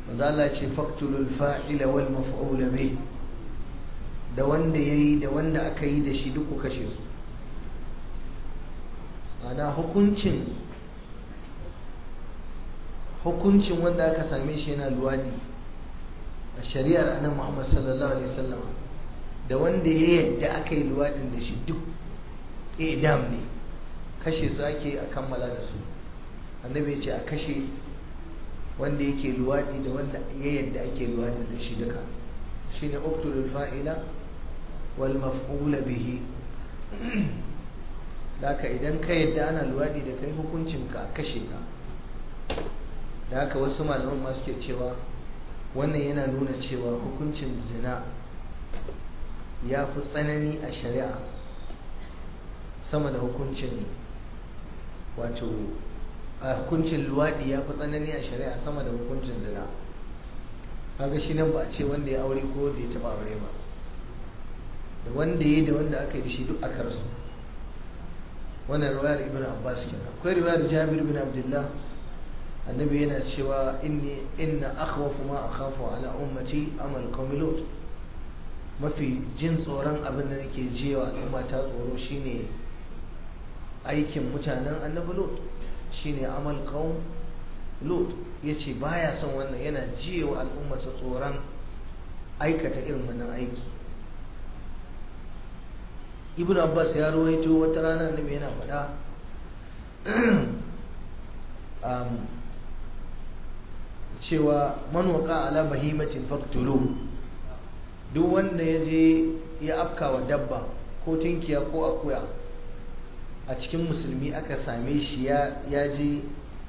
wanda Allah ce faktulul fa'ila wal maf'ula bih da wanda yayi da wanda aka yi da shi duk ku kashe su ana hukuncin hukuncin wanda aka same shi yana luwadi a shari'ar annabi Muhammad sallallahu alaihi wasallam da wanda ya yadda aka yi luwadin da shi duk idam ne kashe su ake a kammala da su annabi ya ce a kashe wanda yake luwadi da wanda ya yadda ake luwadi da shi duka shine uqtulul fa'ila wal maf'ula bihi haka idan ka yadda ana luwadi da kai hukuncin ka kashe ka da haka wasu malaman ma suke cewa wannan yana nuna cewa hukuncin zina ya fi tsanani a shari'a sama da hukuncin wato a hukuncin luwaɗi ya fi tsanani a shari'a sama da hukuncin zina kaga shi nan ba a ce wanda ya aure ko da ya taɓa aure ba da wanda ya yi da wanda aka yi da shi duk aka rasu wannan riwayar ibn abbas kenan akwai riwayar jabir bin abdullah annabi yana cewa inni inna akhwafu ma akhafu ala ummati amal qaumi lut mafi jin tsoron abin da nake jiwa al'umma ta tsoro shine aikin mutanen annabi lut shine amal qaum lut yace baya son wannan yana jiwa al'umma ta tsoron aikata irin wannan aiki ibn abbas ya ruwaito wata rana annabi yana faɗa cewa man waqa ala bahimatin faqtulu duk wanda ya je ya afka wa dabba ko tinkiya ko akuya a cikin musulmi aka same shi ya je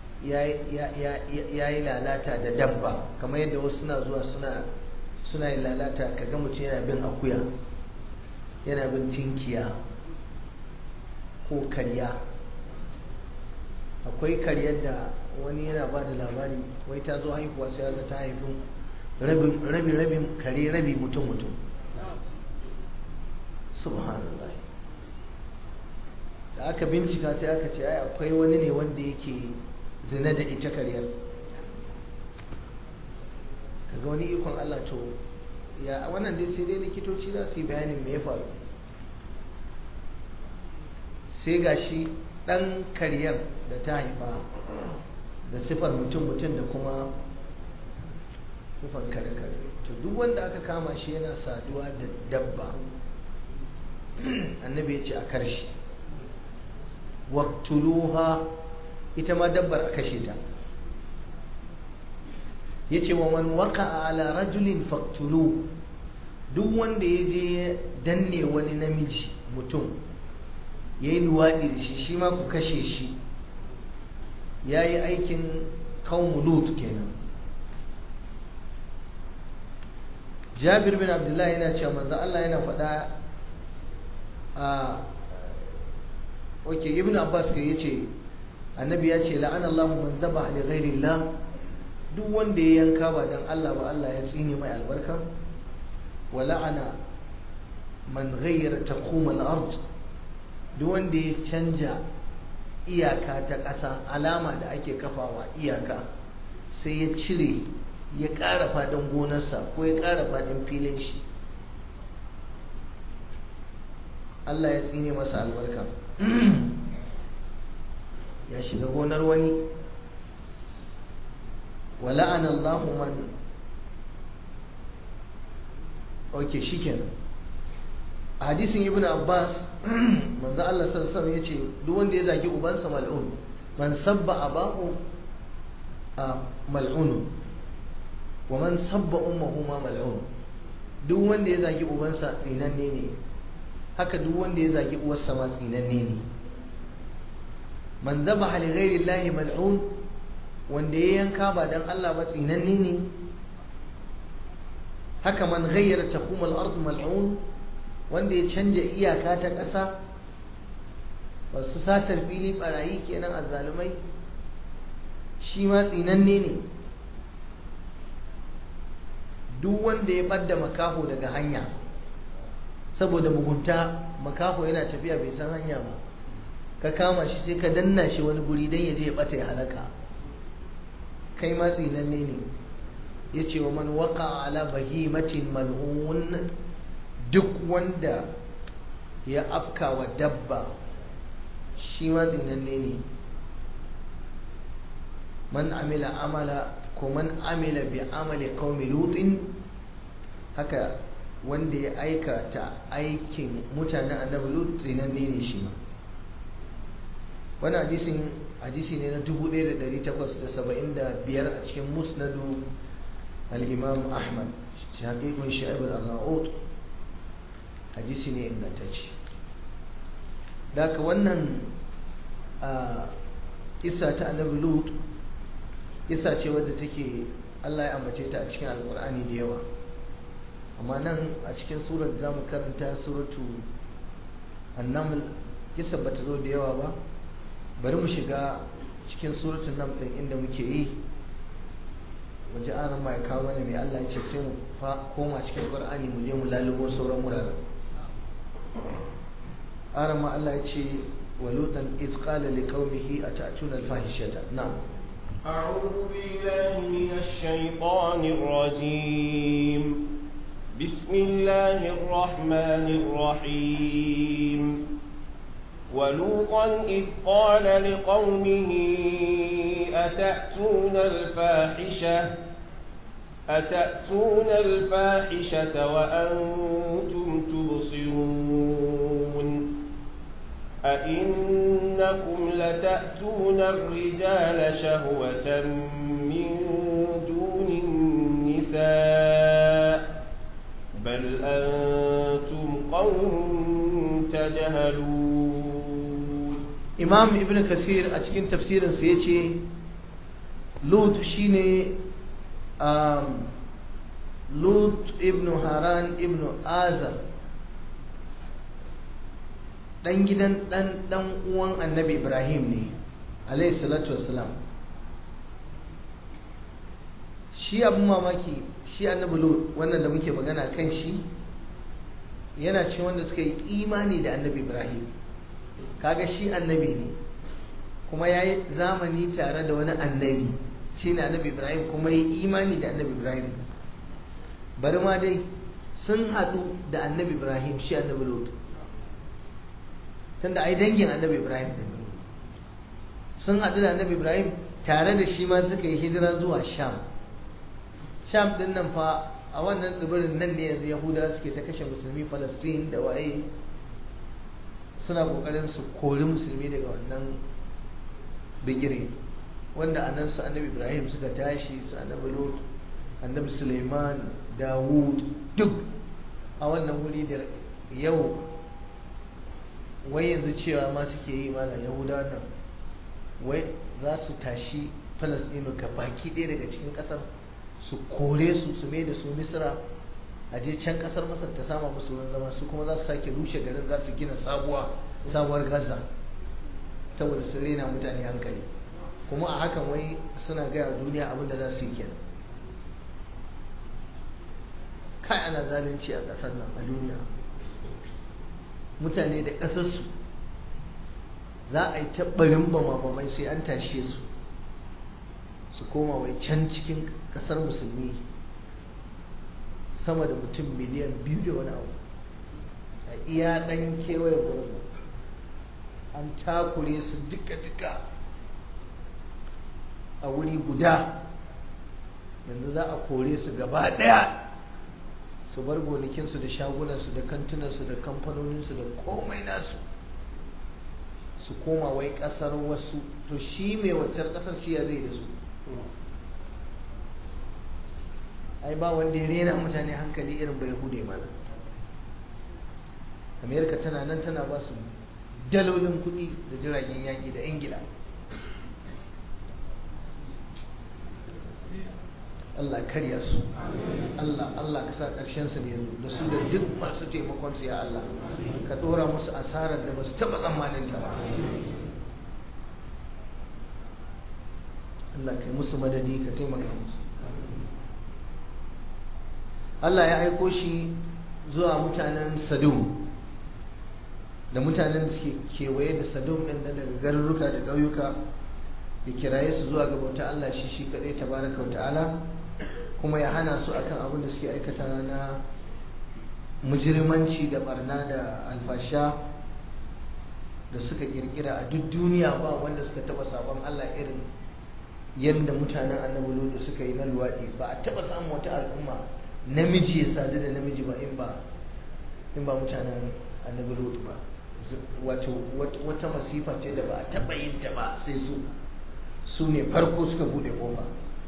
ya yi lalata da dabba kamar yadda wasu suna zuwa suna yin lalata kaga mutum yana bin akuya yana bin tinkiya ko karya akwai karyar da wani yana ba da labari wai ta zo haihuwa sai ga ta haifin rabi rabin kare rabi mutum mutum subhanallah da aka bincika sai aka ce ai akwai wani ne wanda yake zina da ita karyar kaga wani ikon Allah to ya wannan dai sai dai likitoci za su yi bayanin me ya faru sai gashi dan karyar da ta haifa da sifar mutum-mutum da kuma sifar kare-kare to duk wanda aka kama shi yana saduwa da dabba annabi ya ce a karshe waktuluha ita ma dabbar a kashe ta ya ce wa man waka ala rajulin faktulu duk wanda ya je danne wani namiji mutum ya yi luwaɗi da shi shi ma ku kashe shi ya yi aikin lut kenan jabir bin abdullahi yana cewa manzo Allah yana faɗa a ok ibn abbas ka yace annabi ya ce la'ana Allahu man zaba li ghairi Allah duk wanda ya yanka ba dan Allah ba Allah ya tsine mai albarka wa la'ana man ghayyara taqum al-ard duk wanda ya canja iyaka ta ƙasa alama da ake kafawa iyaka sai ya cire ya ƙara faɗin gonarsa ko ya ƙara faɗin filin shi Allah ya tsine masa albarka ya shiga gonar wani wala'an Allah man ok shikenan a hadisin ibn abbas manzo Allah sallallahu alaihi yace duk wanda ya zagi ubansa mal'un man sabba abahu mal'un wa man sabba ummuhu ma mal'un duk wanda ya zagi ubansa tsinanne ne haka duk wanda ya zagi uwarsa ma tsinanne ne man dhabaha li ghairi llahi mal'un wanda ya yanka ba dan Allah ba tsinanne ne haka man ghayyara taqum al-ard mal'un wanda ya canja iyaka ta ƙasa wasu satar fili barayi kenan azzalumai shi ma tsinanne ne duk wanda ya ɓadda makaho daga hanya saboda mugunta makaho yana tafiya bai san hanya ba ka kama shi sai ka danna shi wani guri don ya je ya ɓata ya halaka kai ma tsinanne ne ya ce wa man waka ala bahimatin mal'un duk wanda ya afka wa dabba shi ma tsinanne ne man amila amala ko man amila bi amali qaumi lutin haka wanda ya aikata aikin mutanen annabi lut tsinanne ne shi ma wani hadisin hadisi ne na 1875 a cikin musnadu al-imam ahmad haƙiƙun sha'ib al-arnaut hadisi ne ingantacce da ka wannan kisa ta annabi lut kisa ce wadda take allah ya ambace ta a cikin alkur'ani da yawa amma nan a cikin surar za mu karanta suratu annaml kisa ba ta zo da yawa ba bari mu shiga cikin suratun nan ɗin inda muke yi waje an ma ya kawo mana mai allah ya ce sai mu koma cikin ƙur'ani mu je mu lalubo sauran wuraren arama Allah ya ce walutan iz qala liqaumihi ata'tuna al-fahishata na'am أعوذ بالله من الشيطان الرجيم بسم الله الرحمن الرحيم ولوطا إذ قال لقومه أتأتون الفاحشة أتأتون الفاحشة وأنتم تبصرون أئنكم لتأتون الرجال شهوة من دون النساء بل أنتم قوم تجهلون إمام ابن كثير أتكين تفسير سيتي لوط شيني Lut ibn Haran ibn Azar ɗan gidan ɗan ɗan uwan annabi Ibrahim ne alayhi salatu wassalam shi abin mamaki shi annabi Lut wannan da muke magana kan shi yana ce wanda suka yi imani da annabi Ibrahim kaga shi annabi ne kuma ya yi zamani tare da wani annabi shi ne annabi ibrahim kuma yi imani da annabi ibrahim bari ma dai sun haɗu da annabi ibrahim shi annabi lot tunda ai dangin annabi ibrahim ne sun haɗu da annabi ibrahim tare da shi ma suka yi hijira zuwa sham sham din nan fa a wannan tsibirin nan ne yanzu yahudawa suke ta kashe musulmi falastin da waye suna kokarin su kori musulmi daga wannan bigire wanda anan su annabi ibrahim suka tashi su annabi lot annabi suleiman dawud duk a wannan wuri da yau wai yanzu cewa ma suke yi mana yahudawa nan wai za su tashi falasɗinu ga baki ɗaya daga cikin ƙasar su kore su su mai da su misra a je can ƙasar masar ta sama musu wurin zama su kuma za su sake rushe garin za su gina sabuwa sabuwar gaza saboda sun rena mutane hankali kuma a hakan wai suna gaya duniya abin da za su yi kenan kai ana zalunci a ƙasar nan a duniya mutane da ƙasarsu za a yi taɓarin bama-bamai sai an tashe su su koma wai can cikin ƙasar musulmi sama da mutum miliyan biyu da wani abu a iya ɗan kewaye gurin an takure su duka-duka a wuri guda yanzu za a kore su gaba ɗaya su bar gonakinsu da shagunansu da kantunansu da kamfanoninsu da komai nasu su koma wai kasar wasu to shi mai waccar kasar shi ya zai da su ai ba wanda ya rena mutane hankali irin bai hude mana amerika tana nan tana ba su dalolin kuɗi da jiragen yaƙi da ingila Allah karya su Allah Allah ka sa ƙarshen su ne da su da duk masu taimakon su ya Allah ka ɗora musu asarar da ba su taɓa tsammanin ta ba Allah kai musu madadi ka taimaka musu Allah ya aiko shi zuwa mutanen Sadum da mutanen da suke kewaye da Sadum ɗin daga garuruka da ƙauyuka ya kiraye su zuwa ga bauta Allah shi shi kaɗai tabaraka wa ta'ala kuma ya hana su akan abin da suke aikata na mujirmanci da barna da alfasha da suka kirkira a duk duniya ba wanda suka taba sabon Allah irin yadda mutanen annabi lutu suka yi na luwaɗi ba a taba samun wata al'umma namiji ya sadu da namiji ba in ba in ba mutanen annabi lutu ba wato wata masifa ce da ba a taba yin ta ba sai su su ne farko suka bude kofa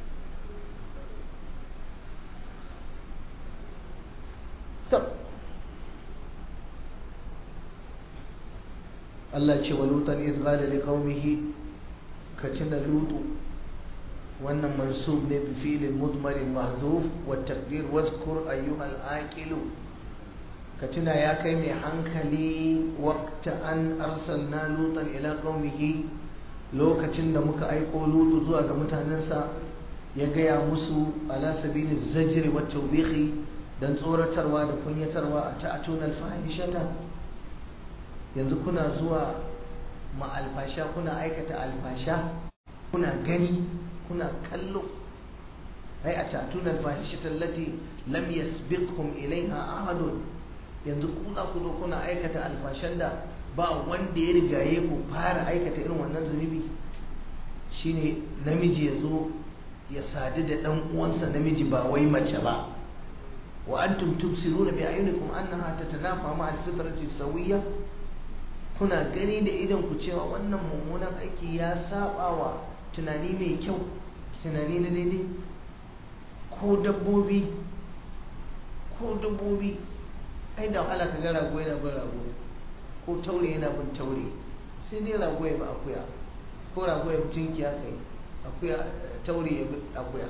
Allah ce wa lutan iz qala li qaumihi ka tuna lutu wannan mansub ne bi fi'lin mudmarin mahzuf wa taqdir wazkur ayyuhal aqilu ka tuna ya kai mai hankali waqta an arsalna lutan ila qaumihi lokacin da muka aiko lutu zuwa ga mutanensa ya gaya musu ala sabili zajri wa tawbihi dan tsoratarwa da kunyatarwa a ta'atuna alfahishata yanzu kuna zuwa ma alfasha kuna aikata alfasha kuna gani kuna kallo ai a ta'atuna alfahishata allati lam yasbiqhum ilaiha ahadun yanzu ku za ku zo kuna aikata alfashan da ba wanda ya rigaye ku fara aikata irin wannan zunubi shine namiji ya zo ya sadu da dan uwansa namiji ba wai mace ba wa antum tubsiruna bi ayunikum annaha tatanafa ma alfitrati sawiyya kuna gani da idan ku cewa wannan mummunan aiki ya saba wa tunani mai kyau tunani na daidai ko dabbobi ko dabbobi ai da wahala ka ga rago yana bin rago ko taure yana bin taure sai dai rago ya bi akuya ko rago ya bi tunkiya kai akuya taure ya bi akuya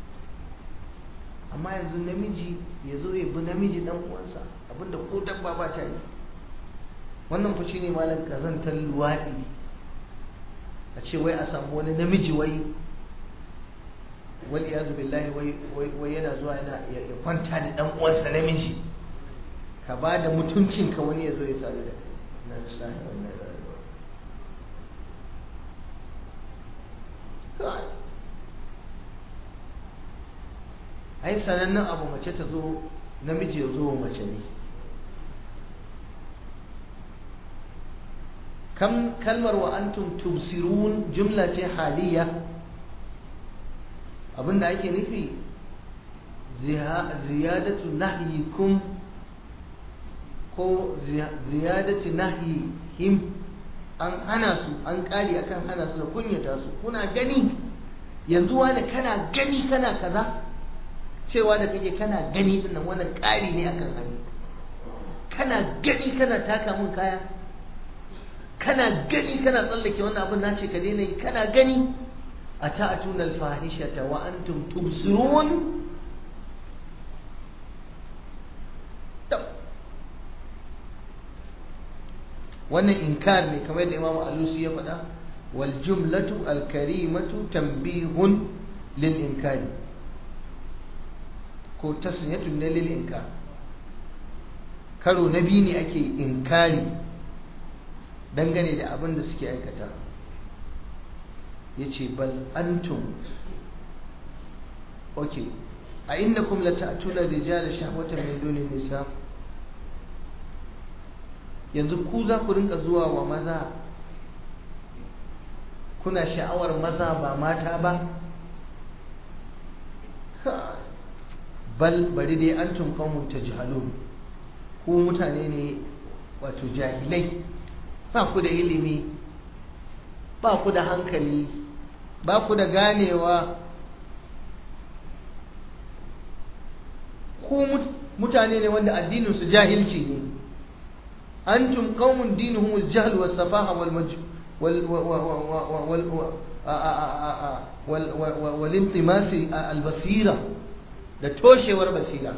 amma yanzu namiji ya zo ya bi namiji dan uwansa abinda ko dabba ba ta yi wannan fa shine malam kazantar luwaɗi a ce wai a samu wani namiji wai wal iyadu billahi wai wai yana zuwa yana ya kwanta da dan uwansa namiji ka ba da mutuncinka wani ya zo ya sadu da kai ai sanannen abu mace ta zo namiji ya zo mace ne kalmar wa antum tubsirun jumla ce haliya abinda ake nufi ziyadatu nahyikum ko ziyadati nahyihim an hana su an kari akan hana su da kunyata su kuna gani yanzu wani kana gani kana kaza cewa da kake kana gani dinnan wannan kari ne akan hani kana gani kana taka mun kaya kana gani kana tsallake wannan abin nace ka daina yi kana gani a ta'atuna al-fahishata wa antum tubsirun wannan inkar ne kamar da imamu alusi ya faɗa wal jumlatu al karimatu tanbihun lil inkari ko tasniyatun ne lil inkar karo na biyu ne ake inkari dangane da abin da suke aikata ya ce bal antum ok a innakum la ta'tuna rijala shahwatan min dunin nisa yanzu ku za ku rinka zuwa wa maza kuna sha'awar maza ba mata ba bal bari dai antum qaumun tajhalun ku mutane ne wato jahilai ba ku da ilimi ba ku da hankali ba ku da ganewa ku mutane ne wanda addininsu jahilci ne antum qaumun dinuhum al-jahl was-safaha wal-majh wal al-basira da toshewar basira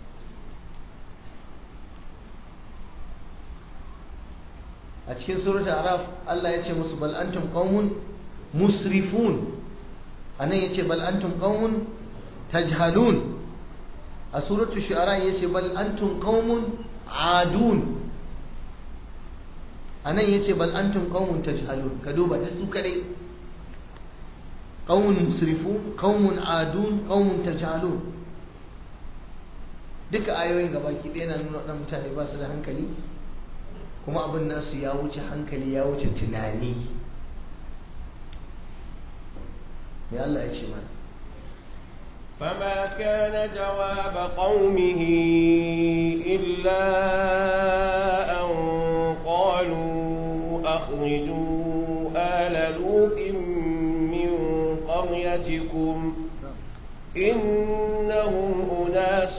a cikin suratul araf Allah ya ce musu bal antum qaumun musrifun anan yace bal antum qaumun tajhalun a suratul shu'ara yace bal antum qaumun adun anan yace bal antum qaumun tajhalun ka duba da su kadai qaumun musrifun qaumun adun qaumun tajalun duka ayoyin gabaki ɗaya na nuna ɗan mutane ba su da hankali kuma abin nasu ya wuce hankali ya wuce tunani me Allah ya ce mana فما كان جواب قومه إلا أن قالوا أخرجوا آل لوط من قريتكم إنهم أناس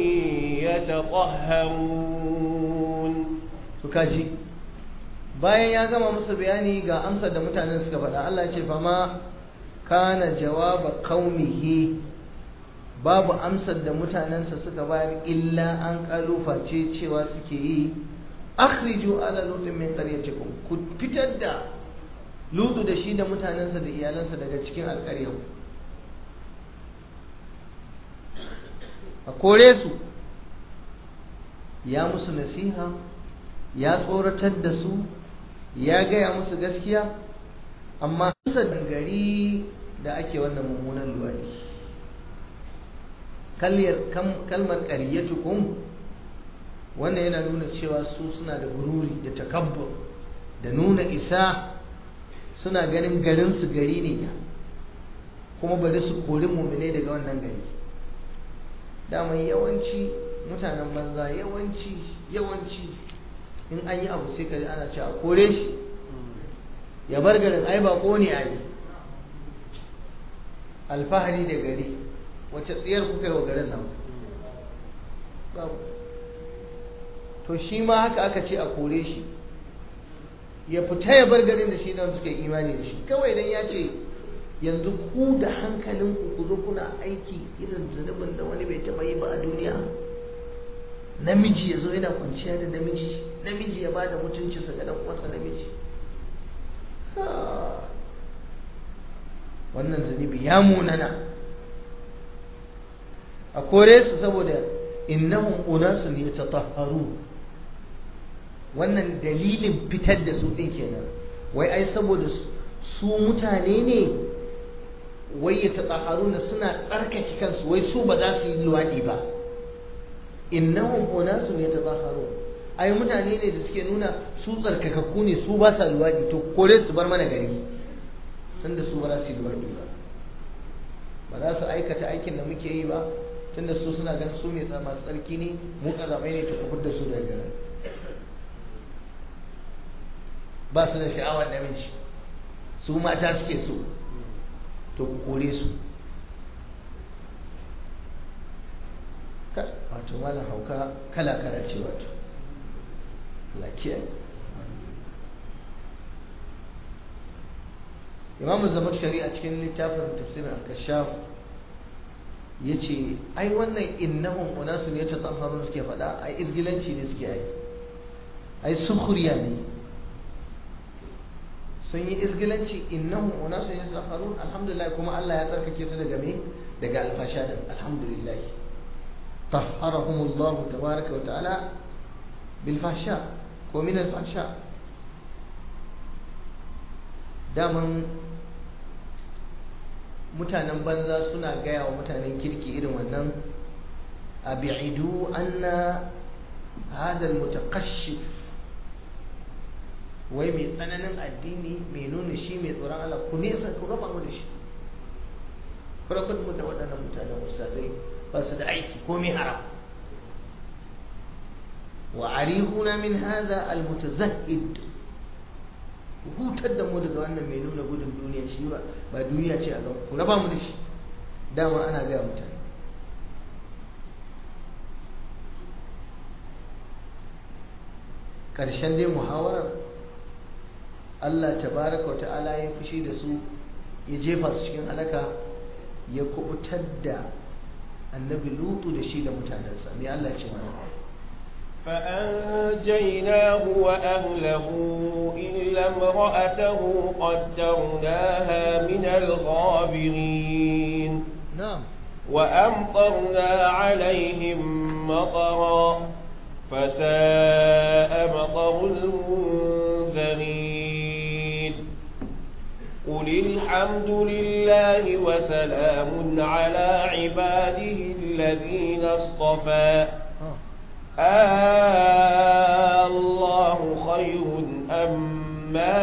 يتطهرون kaji bayan ya gama musu bayani ga amsar da mutanen suka faɗa Allah ce fama kana jawaba qaumihi babu amsar da mutanensa suka bayar illa an kalufa ce cewa suke yi akhriju ala lutin min qaryatikum ku fitar da lutu da shi da mutanensa da iyalansa daga cikin alƙaryar a kore su ya musu nasiha ya tsoratar da su ya gaya musu gaskiya amma kusa gari da ake wannan mummunan luwadi kalmar ƙaryatukum wannan yana nuna cewa su suna da gururi da takabbur da nuna isa suna ganin garinsu gari ne kuma bari su kori mummune daga wannan gari daman yawanci mutanen banza yawanci yawanci in an yi abu sai kaji ana cewa kore shi ya bar garin ai ba ne a yi alfahari da gari wacce tsayar kuka yi wa garin nan to shi ma haka aka ce a kore shi ya fita ya bar garin da shi nan suka yi imani da shi kawai idan ya ce yanzu ku da hankalinku ku zo kuna aiki irin zunubin da wani bai taɓa yi ba a duniya namiji ya zo yana kwanciya da namiji namiji ya ba da mutuncinsa ga uwansa namiji wannan zunubi ya munana a kore su saboda innahum unasun yatatahharu wannan dalilin fitar da su din kenan wai ai saboda su mutane ne wai yatatahharuna suna tsarkake kansu wai su ba za su yi luwadi ba innahum unasun yatatahharun ai mutane ne da suke nuna su tsarkakakku ne su ba sa luwadi to kore su bar mana gari tunda su ba za su yi luwadi ba ba za su aikata aikin da muke yi ba tunda su suna ganin su ne masu tsarki ne mu kazamai ne ta kufur da su daga garin ba su da sha'awar namiji su mata suke so to ku kore su wato malam hauka kala kala ce wato lakiya imamu zamar shari'a cikin littafin tafsirin al-kashaf ya ce ai wannan innahum unasun ya tatahharun suke faɗa ai izgilanci ne suke yi ai sukhriya ne sun yi izgilanci innahum unasun ya tatahharun alhamdulillah kuma Allah ya tsarkake su daga me daga alfasha din alhamdulillah طهرهم الله تبارك وتعالى بالفحشاء ومن الفحشاء daman mutanen banza suna gaya wa mutanen kirki irin wannan abi'idu anna hada almutaqashshif wai mai tsananin addini mai nuna shi mai tsoron Allah ku nesa ku raba mu da shi ku raba mu da waɗannan mutanen ustazai ba su da aiki ko mai haram wa arihuna min hadha almutazahhid hutar da mu daga wannan mai nuna gudun duniya shi ba ba duniya ce a ga ku raba mu da shi dama ana gaya mutane ƙarshen dai muhawarar Allah tabaraka wa ta'ala ya fushi da su ya jefa su cikin alaka ya kubutar da annabi lutu da shi da mutanensa ne Allah ce mana فأنجيناه وأهله إلا امرأته قدرناها من الغابرين نعم وأمطرنا عليهم مطرا فساء مطر المنذرين قل قل الحمد لله وسلام على عباده الذين اصطفى آه الله خير أما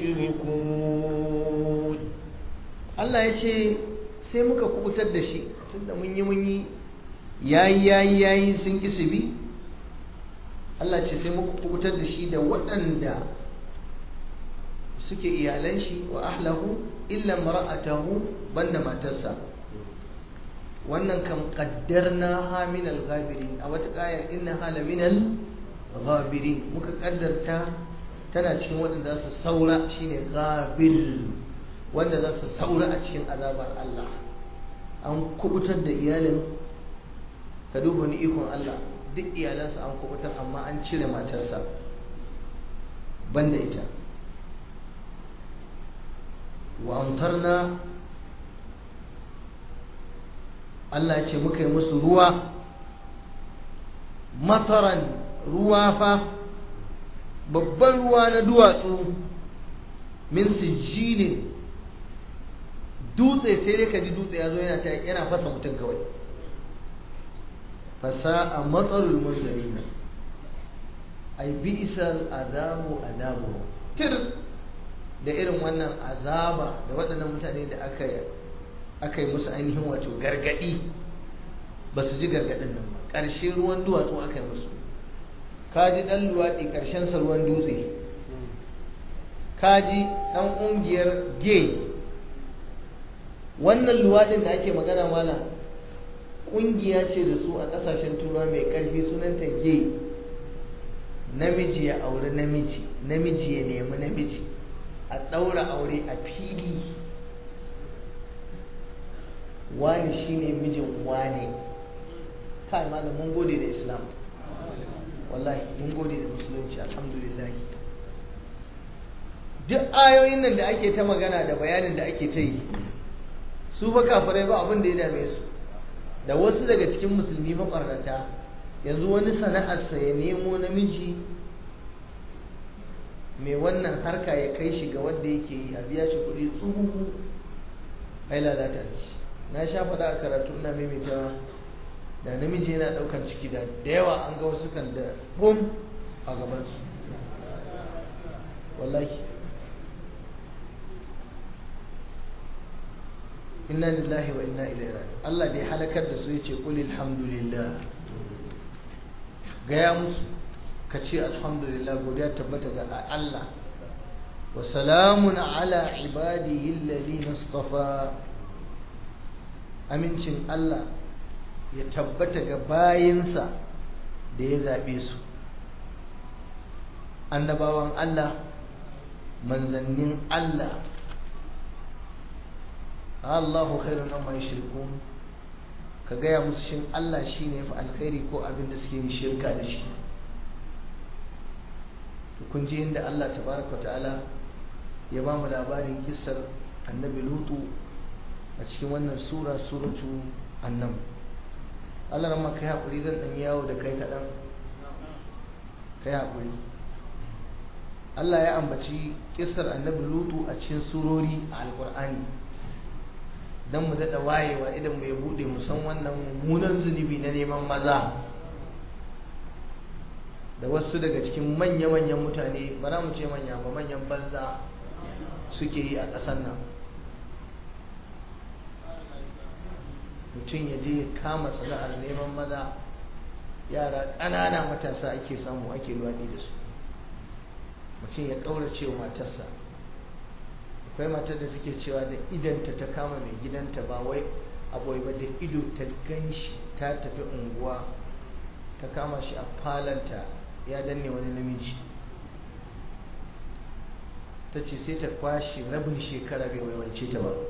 يشركون Allah ya ce sai muka kubutar da shi tunda mun yi mun yi yayi yayi yayi sun ki su bi Allah ce sai muka kubutar da shi da waɗanda suke iyalan shi wa ahlahu illa mar'atahu banda matarsa wannan kam qaddarna ha min al-ghabirin a wata kaya inna hala min al-ghabirin muka kaddarta tana cikin waɗanda su saura shine ghabir wanda za su saura a cikin azabar Allah an kubutar da iyalin ka duba ni ikon Allah duk iyalansa an kubutar amma an cire matarsa banda ita wa amtarna Allah ya ce muka yi musu ruwa mataran ruwa fa babban ruwa na duwatsu min sijilin dutse sai dai ka ji dutse ya zo yana ta yana fasa mutum kawai fasa a matsalul munzarina ai bi isal azabu azabu tir da irin wannan azaba da waɗannan mutane da aka yi aka yi musu ainihin wato gargaɗi ba su ji gargaɗin nan ba ƙarshe ruwan duwatsu aka yi musu ka ji ɗan luwaɗi ƙarshensa ruwan dutse ka ji ɗan ƙungiyar gay wannan luwaɗin da ake magana mala ƙungiya ce da su a ƙasashen turawa mai ƙarfi sunanta gay namiji ya auri namiji namiji ya nemi namiji a ɗaura aure a fili wani shine mijin wane kai malam mun gode da islam wallahi mun gode da musulunci alhamdulillah duk ayoyin nan da ake ta magana da bayanin da ake ta yi su ba kafirai ba abin da ya dame su da wasu daga cikin musulmi mabarnata yanzu wani sana'arsa ya nemo namiji mai wannan harka ya kai shi ga wanda yake yi a biya shi kuɗi tsuhu ai lalata da shi na sha faɗa a karatu ina maimaita da namiji yana ɗaukar ciki da da yawa an ga wasu kan da bum a gabansu wallahi inna lillahi wa inna ilaihi raji'un Allah da ya halakar da su yace qul alhamdulillah gaya musu ka ce alhamdulillah godiya tabbata ga Allah wa salamun ala ibadihi alladhina istafa amincin Allah ya tabbata ga bayinsa da ya zabe su annabawan Allah manzannin Allah Allahu khairun amma yushrikun ka gaya musu shin Allah shine fa alkhairi ko abin da suke yin shirka da shi kun ji inda Allah tabaraka ta'ala ya ba mu labarin kissar annabi lutu a cikin wannan sura suratu annam Allah ramma kai haƙuri zan ɗan yawo da kai kaɗan kai haƙuri Allah ya ambaci kissar annabi lutu a cikin surori a alƙur'ani don mu daɗa wayewa idan mu ya buɗe mu san wannan mummunan zunubi na neman maza da wasu daga cikin manya-manyan mutane ba za mu ce manya ba manyan banza suke yi a ƙasar nan mutum ya je ya kama sana'ar neman maza yara ƙanana matasa ake samu ake luwaɗi da su mutum ya ƙaurace wa matarsa akwai matar da take cewa da idanta ta kama mai gidanta ba wai abuwai ba da ido ta ganshi ta tafi unguwa ta kama shi a falanta ya danne wani namiji ta ce sai ta kwashe rabin shekara bai waiwance ta ba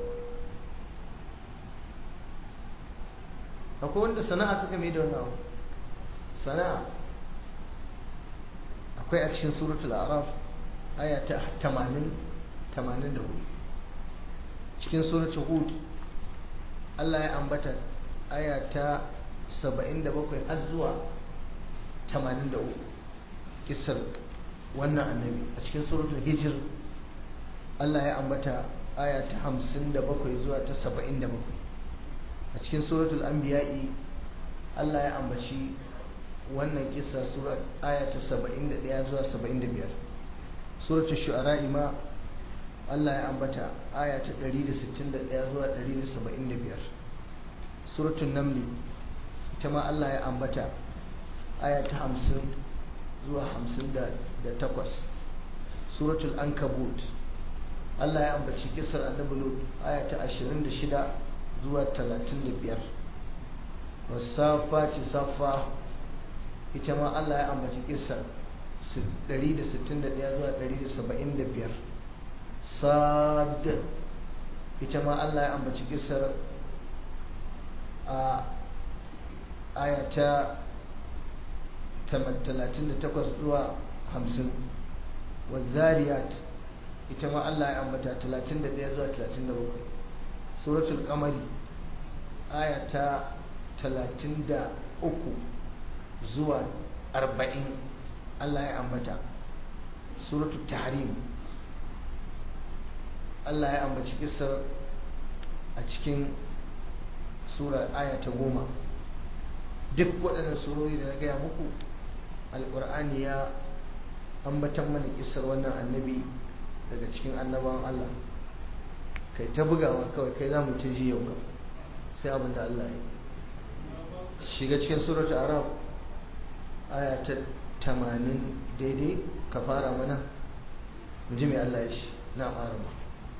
akwai wanda sana'a suka mai da wani abu sana'a akwai a cikin suratul araf aya ta 80 84 cikin suratul hud Allah ya ambata aya ta 77 har zuwa 83 kisar wannan annabi a cikin suratul hijr Allah ya ambata aya ta 57 zuwa ta 77 a cikin suratul anbiya'i Allah ya ambaci wannan kisa sura aya ta 71 zuwa 75 suratul shu'ara ma Allah ya ambata aya ta 161 zuwa 175 suratul namli ita ma Allah ya ambata aya ta 50 zuwa 58 suratul ankabut Allah ya ambaci kisar annabi lut aya ta 26 zuwa 35 wasafati safa ita ma Allah ya ambaci kisar 161 zuwa 175 sad ita ma Allah ya ambaci kisar a aya ta 38 zuwa 50 wazariyat ita ma Allah ya ambata 31 zuwa 37 suratul qamari aya ta 33 zuwa 40 Allah ya ambata suratul tahrim Allah ya ambaci kisar a cikin sura aya ta goma duk waɗannan surori da na gaya muku alƙur'ani ya ambatan mana kisar wannan annabi daga cikin annabawan Allah kai ta bugawa kawai kai za mu ta ji yau kam sai abin da Allah ya shiga cikin suratul arab aya ta 80 daidai ka fara mana mu ji mai Allah ya ce na arama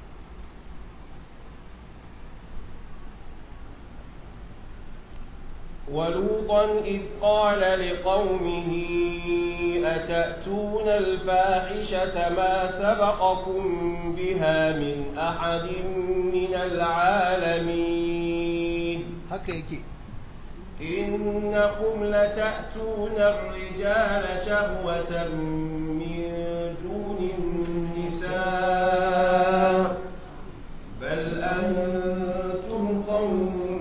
ولوطا إذ قال لقومه أتأتون الفاحشة ما سبقكم بها من أحد من العالمين haka yake إنكم لتأتون الرجال شهوة من دون النساء بل أنتم قوم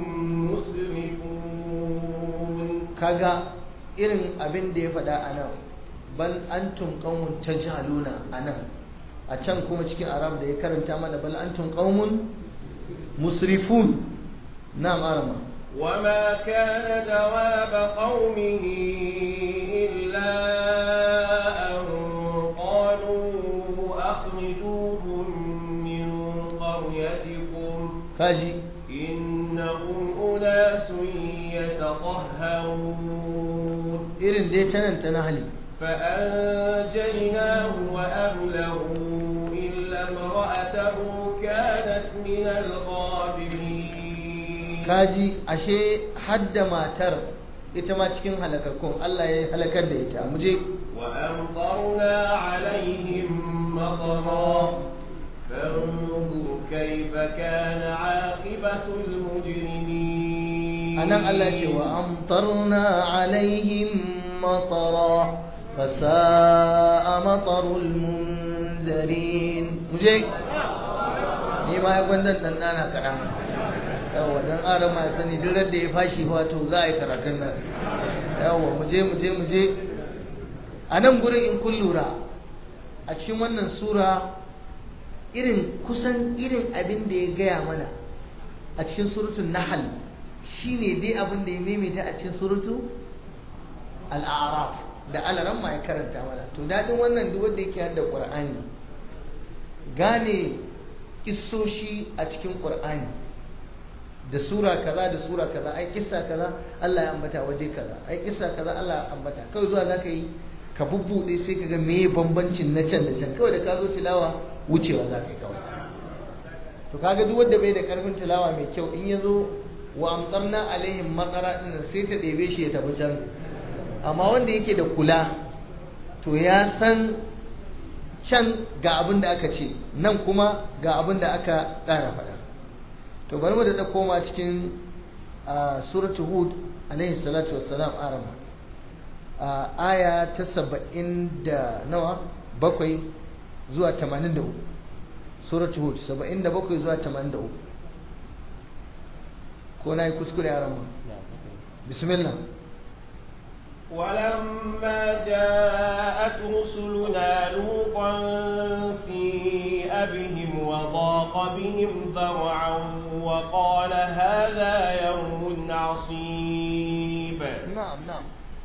مسرفون kaga irin abin da ya faɗa a nan bal antum qaumun tajhaluna a nan a can kuma cikin arab da ya karanta mana bal antum qaumun musrifun na'am arama وما كان جواب قومه إلا أن قالوا أخرجوهم من قريتكم kaji إنهم أناس يتطهرون irin dai ta nan ta nahali فأنجيناه وأهله إلا امرأته كانت من الغابرين kaji ashe hadda matar ita ma cikin halakakun Allah ya halakar da ita muje وأمطرنا عليهم مطرا فانظر كيف كان عاقبة المجرمين anan Allah ya ce wa amtarna alaihim matara fasa'a matarul munzarin muje ni ma ya gwandan dan dana kaɗan yawa dan adam ya sani duk da ya fashi wato za a yi karatun nan yawa muje muje muje a nan gurin in kun lura a cikin wannan sura irin kusan irin abin da ya gaya mana a cikin surutun nahal shine dai abin da ya maimaita a cikin surutu al'araf da alaran ma ya karanta mana to daɗin wannan duk wanda yake hada ƙur'ani gane kissoshi a cikin ƙur'ani da sura kaza da sura kaza ai kissa kaza Allah ya ambata waje kaza ai kissa kaza Allah ya ambata kawai zuwa zaka yi ka bubbude sai ka ga meye bambancin na can da can kawai da ka zo tilawa wucewa za ka yi kawai to kaga duk wanda bai da karfin tilawa mai kyau in ya zo wa amtarna alaihim matsara din sai ta ɗebe shi ya tafi can amma wanda yake da kula to ya san can ga abin da aka ce nan kuma ga abin da aka ƙara faɗa to bari mu da koma cikin suratul hud alaihi salatu wassalam arama aya ta saba'in da nawa bakwai zuwa tamanin da uku suratul hud saba'in da bakwai zuwa tamanin da uku ko na yi kuskure a rama bismillah ولما جاءت رسلنا لوطا سيء بهم وضاق وضاق بهم ذرعا وقال هذا يوم عصيب نعم نعم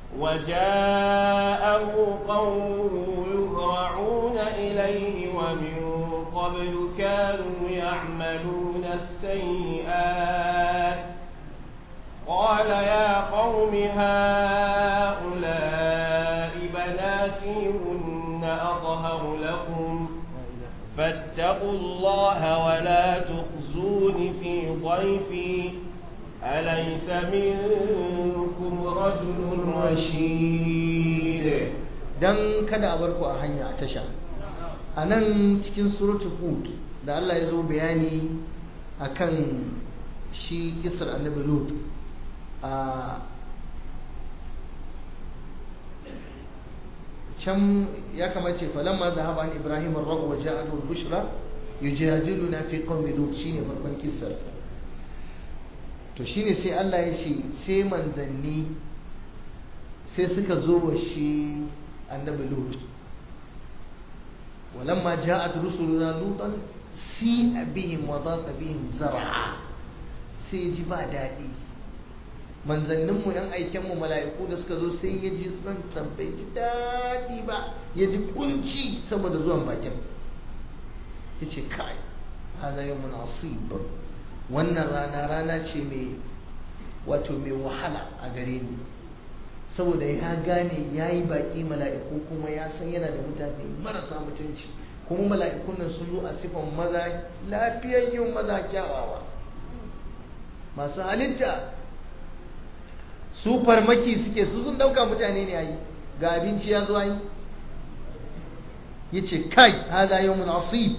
وجاءه قومه يهرعون إليه ومن قبل كانوا يعملون السيئات قال يا قوم هؤلاء بناتي هن أطهر لكم فاتقوا الله ولا تخزون في ضيفي أليس منكم رجل رشيد dan kada a barku a hanya a tasha a nan cikin suratul hud da Allah ya zo bayani akan shi kisar annabi lut a can ya kamace falamma dhahaba an ibrahim ar-ragh wa ja'at al-bushra yujadiluna fi qawmi lut shine farkon kisar to shine sai Allah ya ce sai manzanni sai suka zo wa shi annabi lut walamma ja'at rusuluna lutan si bihim wa daqa bihim zar'a sai ji ba daɗi manzanninmu yan aikenmu mala'iku da suka zo sai ya ji ɗan bai ji daɗi ba ya ji kunci saboda zuwan bakin ya ce kai hada yau mun asib wannan rana rana ce mai wato mai wahala a gare ni saboda ya gane ya yi baƙi mala'iku kuma ya san yana da mutane marasa mutunci kuma mala'ikun nan sun zo a sifan maza lafiyayyun maza kyawawa masu halitta su farmaki suke su sun dauka mutane ne ayi ga abinci ya zo ayi yace kai hada yawmun asib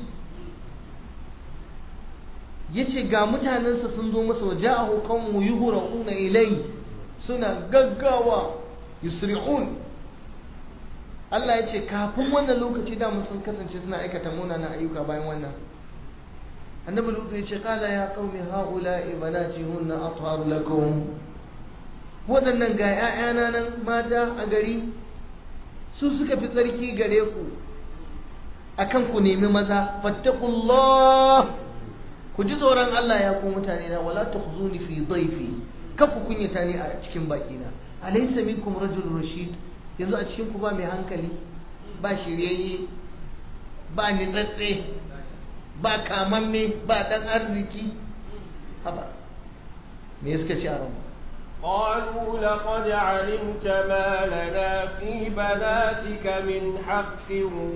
yace ga mutanensa sun zo masa waja'ahu qawmu yuhra'una ilai suna gaggawa yusri'un Allah ya ce kafin wannan lokaci da sun kasance suna aikata munanan ayyuka bayan wannan annabi lutu ya ce kala ya qaumi haula'i banati hunna atharu lakum waɗannan ga 'ya'yana nan mata a gari su suka fi tsarki gare ku akan ku nemi maza fattaqullah ku ji tsoron Allah ya ku mutane na wala tukhzuni fi dhayfi kar ku kunyata ni a cikin baki na alaysa minkum rajulun rashid yanzu a cikin ku ba mai hankali ba shiryayye ba nitsatse ba kamamme ba dan arziki haba me suka ci a ranmu قالوا لقد علمت ما لنا في بناتك من حق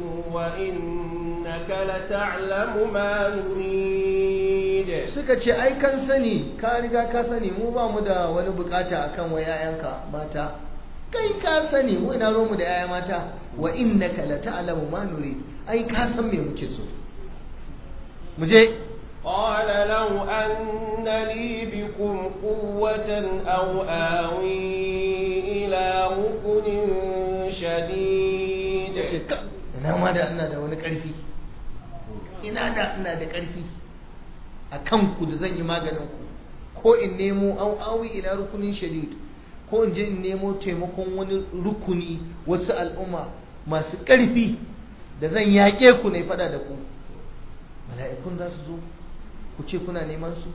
وإنك لتعلم ما نريد suka ce ai kan sani ka riga ka sani mu ba mu da wani bukata akan wa yayanka mata kai ka sani mu ina mu da yaya mata wa innaka la ta'lamu ma nurid ai ka san me muke so mu je قال لو أن لي بكم قوة أو آوي إلى ركن شديد ina ma da ina da wani ƙarfi ina da ina da ƙarfi a kanku da zan yi maganin ku ko in nemo au awi ila rukunin shadid ko in je in nemo taimakon wani rukuni wasu al'umma masu ƙarfi da zan yaƙe ku ne faɗa da ku mala'ikun za su zo ku ce kuna neman su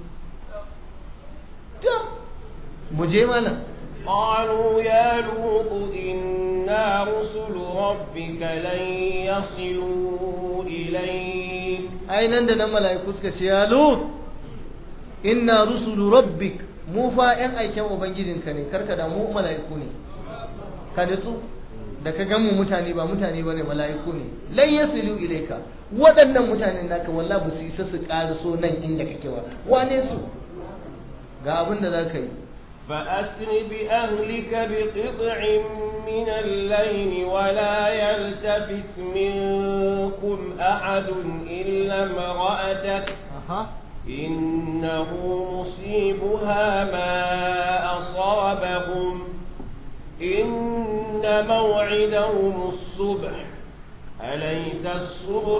mu je mana قالوا يا لوط إنا رسل ربك لن يصلوا إليك ai nan da nan mala'iku suka ce ya lut inna rusulu rabbik mu fa yan aiken ubangijinka ne karka da mu mala'iku ne ka nutsu da ka gan mu mutane ba mutane bane mala'iku ne lan yasilu ilayka waɗannan mutanen naka wallahi ba su isa su so nan inda kake ba wane su ga abin da zaka yi فأسر بأهلك بقطع من الليل ولا يلتفت منكم أحد إلا امرأتك aha إنه مصيبها ما أصابهم إن موعدهم الصبح أليس الصبح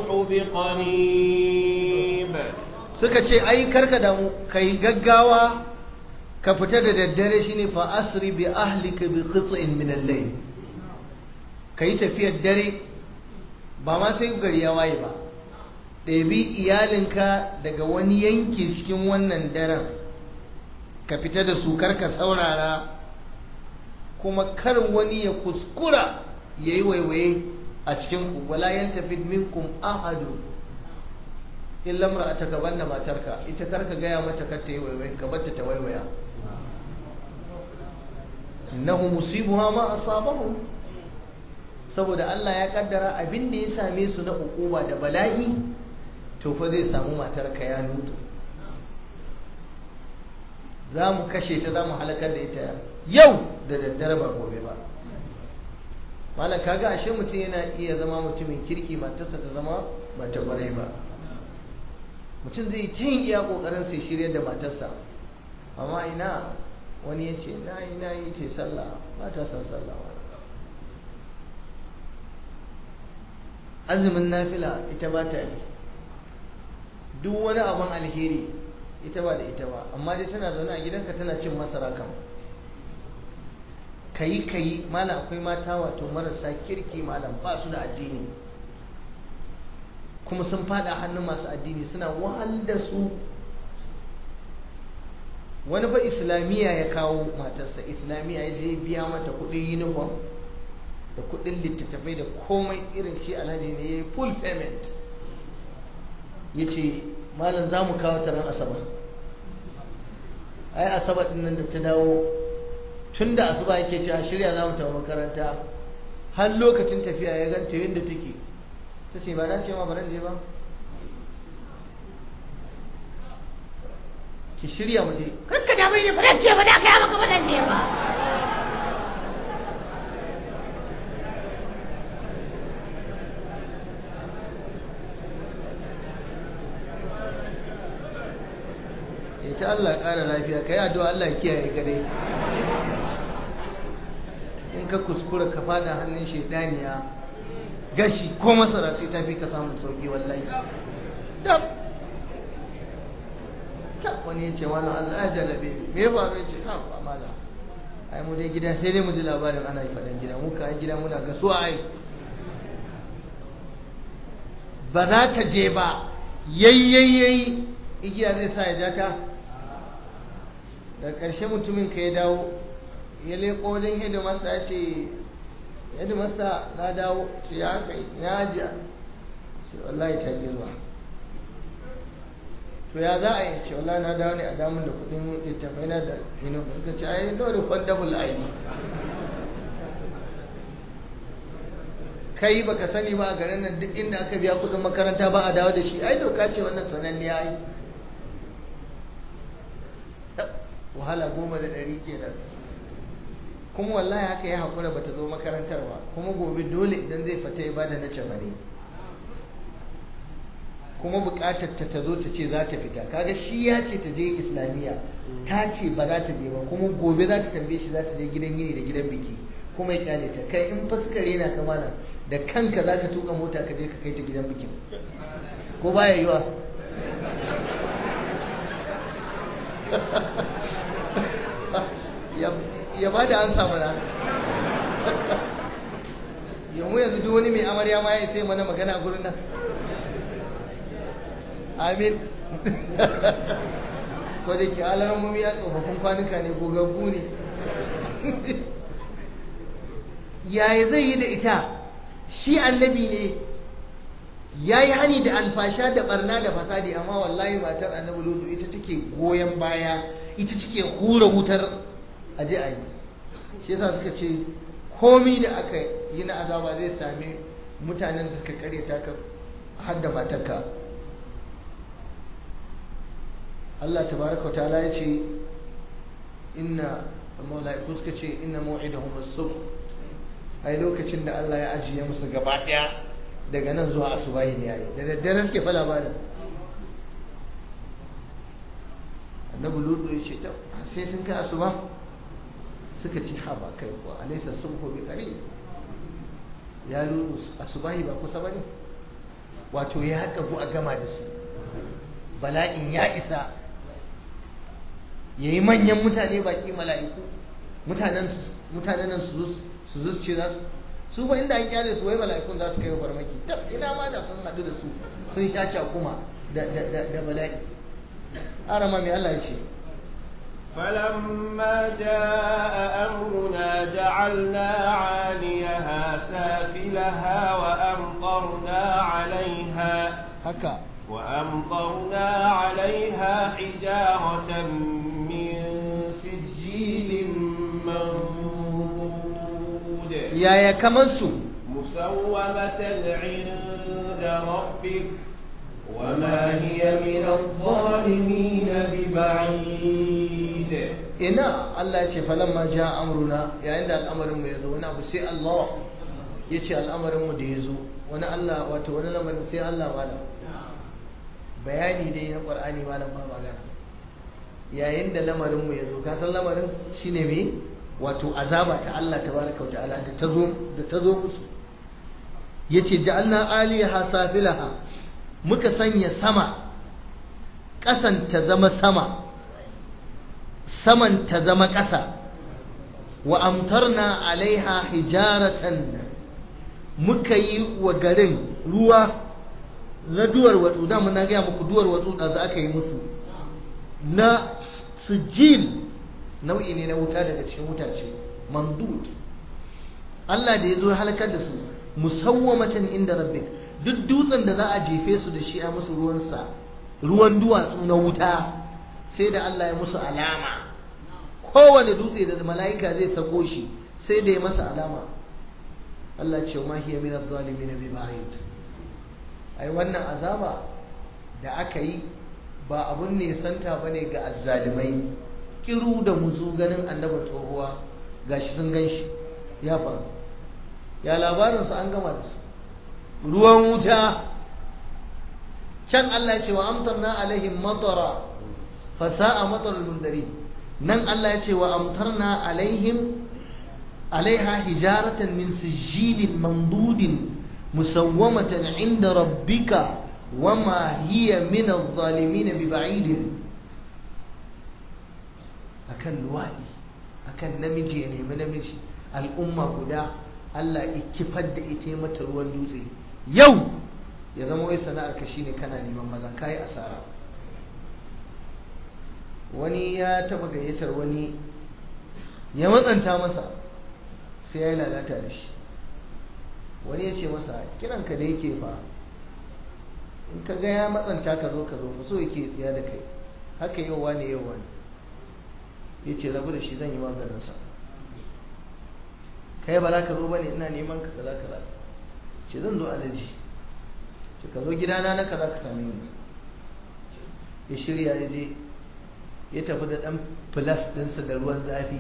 بقريب suka ce ai karka da mu kai gaggawa ka fita da daddare shine fa asri bi ahlika bi qit'in min al-layl kai tafiyar dare ba ma sai gari ya waye ba ɗabi iyalinka daga wani yanki cikin wannan daren ka fita da su karka saurara kuma kar wani ya kuskura ya yi waiwaye a cikin ku wala yantafid minkum ahadu illa imra'ataka banna matarka ita karka gaya mata kar ta yi waiwaye ka bar ta waiwaya innahu musibuha ma asabahum saboda Allah ya kaddara abin da ya same su na ukuba da bala'i to fa zai samu matarka ya nutu za mu kashe ta za mu halakar da ita yau da daddare ba gobe ba malam kaga ashe mutum yana iya zama mutumin kirki matarsa ta zama mata kwarai ba mutum zai ta yin iya kokarin sai shirya da matarsa amma ina wani ya ce na yi na yi ce sallah ba ta san sallah ba azumin nafila ita ba ta yi duk wani abin alheri ita ba da ita ba amma dai tana zaune a gidanka tana cin masara kan kayi kayi malam akwai mata wato marasa kirki malam ba su da addini kuma sun fada hannun masu addini suna wahal da su wani ba islamiyya ya kawo matarsa islamiyya ya je biya mata kudin uniform da kudin littattafai da komai irin shi alhaji ne ya yi full payment ya ce malam za mu kawo taron asabar ai asabar din nan da ta dawo tun da asuba yake cewa shirya za mu tafi makaranta har lokacin tafiya ya ganta yadda take ta ce ba na ce ma ba je ba ki shirya mu je kakka da mai ne ba ce ba da kai maka ba zan je ba ita Allah ƙara lafiya ka yi addu'a Allah kiyaye gare in ka kuskura ka fada hannun shaidaniya gashi ko masara sai ta fi ka samun sauki wallahi dab wani ya ce wani Allah ya jarrabe ni me ya faru ya ce ha ba mala ai mu dai gida sai dai mu ji labarin ana yi faɗan gida muka ai gida muna ga su ai ba za ta je ba yayyayi igiya zai sa ya ja ta da ƙarshe mutumin ka ya dawo ya leƙo wajen hedimasta ya ce hedimasta na dawo ce ya kai ya ajiya ce wallahi ta girma to ya za a yi ce wallahi na dawo ne a damun da kudin littafai na da ino ka ce ai no refundable aini kai baka sani ba a garin nan duk inda aka biya kudin makaranta ba a dawo da shi ai doka ce wannan sananniya yi wahala goma da ɗari kenan kuma wallahi haka ya haƙura bata zo makarantar ba kuma gobe dole idan zai fita ya bada na cefane kuma buƙatar ta ta zo ta ce za ta fita kaga shi ya ce ta je islamiyya ta ce ba za ta je ba kuma gobe za ta tambaye shi za ta je gidan yini da gidan biki kuma ya kyale ta kai in fa suka rena ka mana da kanka za ka tuka mota ka je ka kai ta gidan bikin ko baya yiwa ya ba da an samu na yamu yanzu duk wani mai amarya ma ya sai mana magana a gurin nan amin ko da ke alarar mummi ya tsofaffin kwanuka ne gogaggu ne yaya zai yi da ita shi annabi ne ya yi hani da alfasha da barna da fasadi amma wallahi matar annabi lutu ita take goyon baya ita take hura wutar aje a yi shi yasa suka ce komi da aka yi na azaba zai sami mutanen da suka karyata ka har da matarka Allah tabaraka ta'ala ya ce inna malaiku suka ce inna mau'idahum as-subh ai lokacin da Allah ya ajiye musu gaba daya daga nan zuwa asubahi ne yayi da daddare suke fa labarin annabi lutu ya ce ta sai sun kai asuba suka ce ha ba kai ko alaysa subhu bi qarib ya lutu asubahi ba kusa bane wato ya kagu a gama da su bala'in ya isa yayi manyan mutane baki mala'iku mutanen mutanen nan su su zo ce za su ba inda an kyale su wai mala'ikun za su kai farmaki tab ina ma da sun haɗu da su sun sha kuma da da da da bala'i arama mai Allah ya ce فلما جاء أمرنا جعلنا عاليها سافلها وأمطرنا عليها haka وأمطرنا عليها حجارة من سجيل منضود yaya kamar su مسومة عند ربك وما هي من الظالمين ببعيد ina Allah ya ce falamma ja amruna yayin da al'amarin mu ya zo wani abu sai Allah ya ce al'amarin mu da ya zo wani Allah wato wani lamarin sai Allah malam bayani dai na Qur'ani malam ba magana yayin da lamarin mu ya zo ka san lamarin shine me wato azaba ta Allah tabaraka wa ta'ala da ta zo da ta zo musu yace ja'alna aliyaha safilaha muka sanya sama ƙasan ta zama sama saman ta zama ƙasa wa amtarna alaiha hijaratan muka yi wa garin ruwa na duwar watsu da na gaya muku duwar watsu da za aka yi musu na sujil nau'i ne na wuta daga cikin wutace mandud Allah da ya zo halakar da su musawwamatan inda rabbik duk dutsen da za a jefe su da shi a musu ruwansa ruwan duwatsu na wuta sai da Allah ya musu alama kowane dutse da mala'ika zai sako shi sai da ya masa alama Allah ce ma hiya min adh-dhalimin bi ba'id ai wannan azaba da aka yi ba abun ne santa bane ga azzalimai kiru da muzu ganin annabi tsohuwa gashi sun ganshi ya faru ya labarin su an gama da su ruwan wuta can Allah ya ce wa amtarna alaihim matara fasa'a matarul mundari nan Allah ya ce wa amtarna alaihim alaiha hijaratan min sijilin mandudin musawwamatan inda rabbika wama hiya min adh-dhalimin biba'id akan luwadi akan namiji ya nemi namiji al'umma guda Allah ya kifar da ita mata ruwan dutse yau ya zama wai sana'ar ka shine kana neman maza kai asara wani ya taba gayyatar wani ya matsanta masa sai ya yi lalata da shi wani ya ce masa kiranka da yake fa in ka ga ya matsanta ka zo ka zo fa so yake tsiya da kai haka yau wani yau wani ya ce rabu da shi zan yi maganinsa kai ba za ka zo ba ne ina neman ka kaza kaza ce zan zo alaji ce ka zo gidana na kaza ka same ni ya shirya ya je ya tafi da ɗan filas ɗinsa da ruwan zafi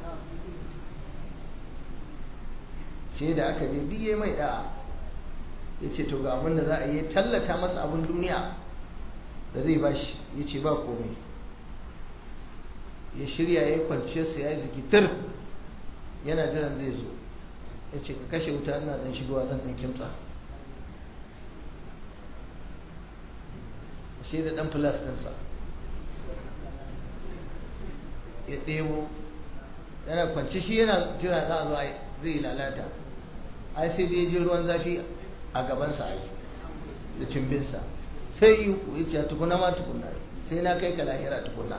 ce da aka je biye mai ɗa'a ya ce to ga abin da za a yi tallata masa abin duniya da zai bashi ya ce ba komai ya shirya ya yi kwanciyarsa ya yi zikitar yana jiran zai zo ya ce ka kashe wuta ina ɗan shigowa zan ɗan kimtsa shi da ɗan filas ɗinsa ya ɗebo yana kwanci shi yana jira za a zo zai lalata ai sai da ya ji ruwan zafi a gabansa ai da cimbinsa sai yi ya ce tukuna ma tukuna sai na kai ka lahira tukuna